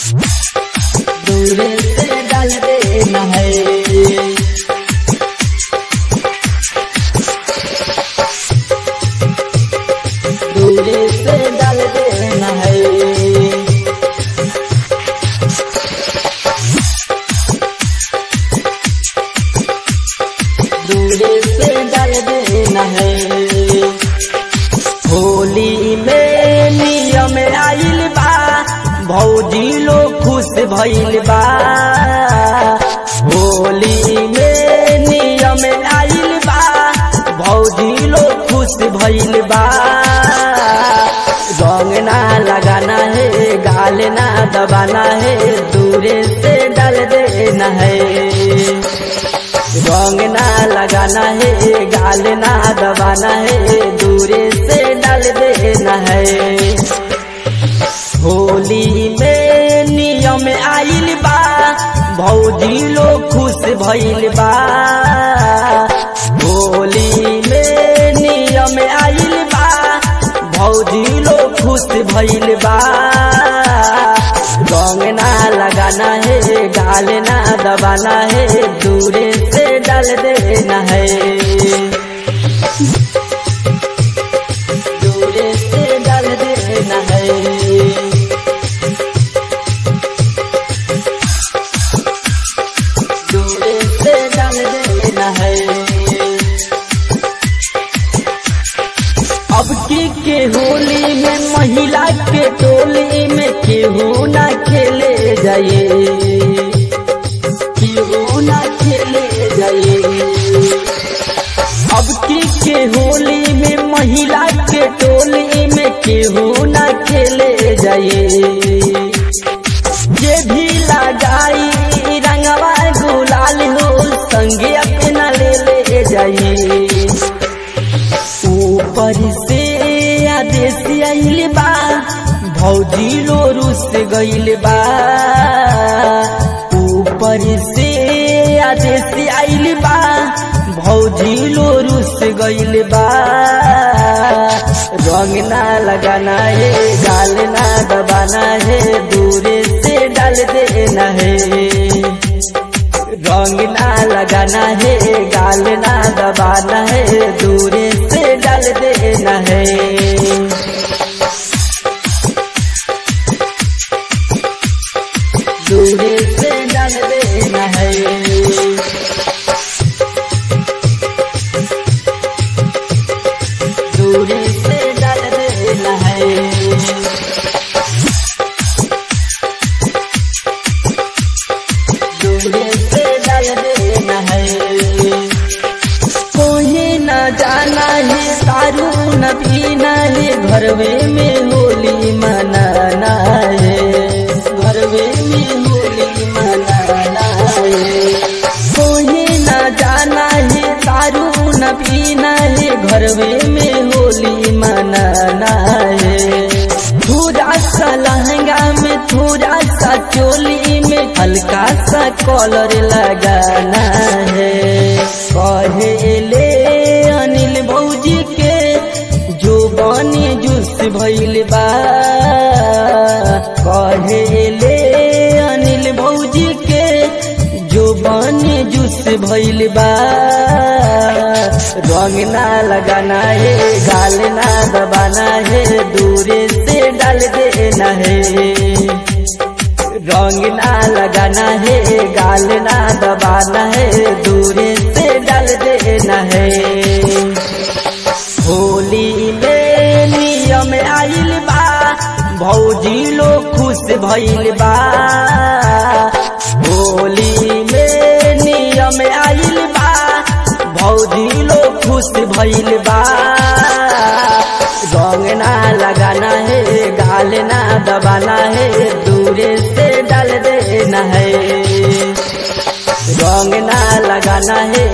दूरे से डाल देना है दूरे से डाल देना है दूरे से डाल देना है होली में नियम आइल बा भौजी लोग खुश भइल बा होली में नियम आइल बा भौजी लोग खुश भइल बा रंग ना लगाना है गाल ना दबाना है दूरे से डाल देना है रंग ना लगाना है गाल ना दबाना है दूरे से डाल देना है होली में नियम आइल बा भौजी लोग खुश भइल बा होली में नियम आइल बा भौजी लोग खुश भइल बा रंग ना लगाना है गाल ना दबाना है दूरे से डाल देना है दूरे से डाल देना है दूरे से डाल देना है अब की के होली में महिला के टोली में केहू ना खेले जाए केहू ना खेले जाए अब की के होली में महिला के टोली में केहू ना खेले जाए जे भी लगाई रंगवा गुलाल हो संगे अपना ले ले जाइए ऊपर से आदेश आइल बा भौजी लो रुस गइल बा ऊपर से आदेश आइल बा भौजी लो रुस गइल बा रंग ना लगाना है गाल ना दबाना है दूरे से डाल देना है रंग ना लगाना है गाल ना दबाना है दूरे से डाल देना है दूरे से डाल देना है दूरे से डाल देना है दूरे से डाल देना है कोई न जाना है सारू न पीना है घरवे में होली मनाना है घरवे में होली मनाना है कोई न जाना है सारू न पीना है घरवे में होली मनाना है थोड़ा सा लहंगा में थोड़ा सा चोली में हल्का सा कॉलर लगाना है कहेले अनिल भौजी के जो बनी जूस भइल बा कहेले अनिल भौजी के जो बनी जूस भइल बा रंग ना लगाना है गाल ना दबाना है दूरे से डाल देना है रंग ना लगाना है गाल ना दबाना है दूरे से डाल देना है होली में नियम आइल बा भौजी लोग खुश भइल बा होली में नियम आइल बा भौजी लोग खुश भइल बा रंग ना लगाना है गाल ना दबाना है दूरे से डाल देना है रंग ना लगाना है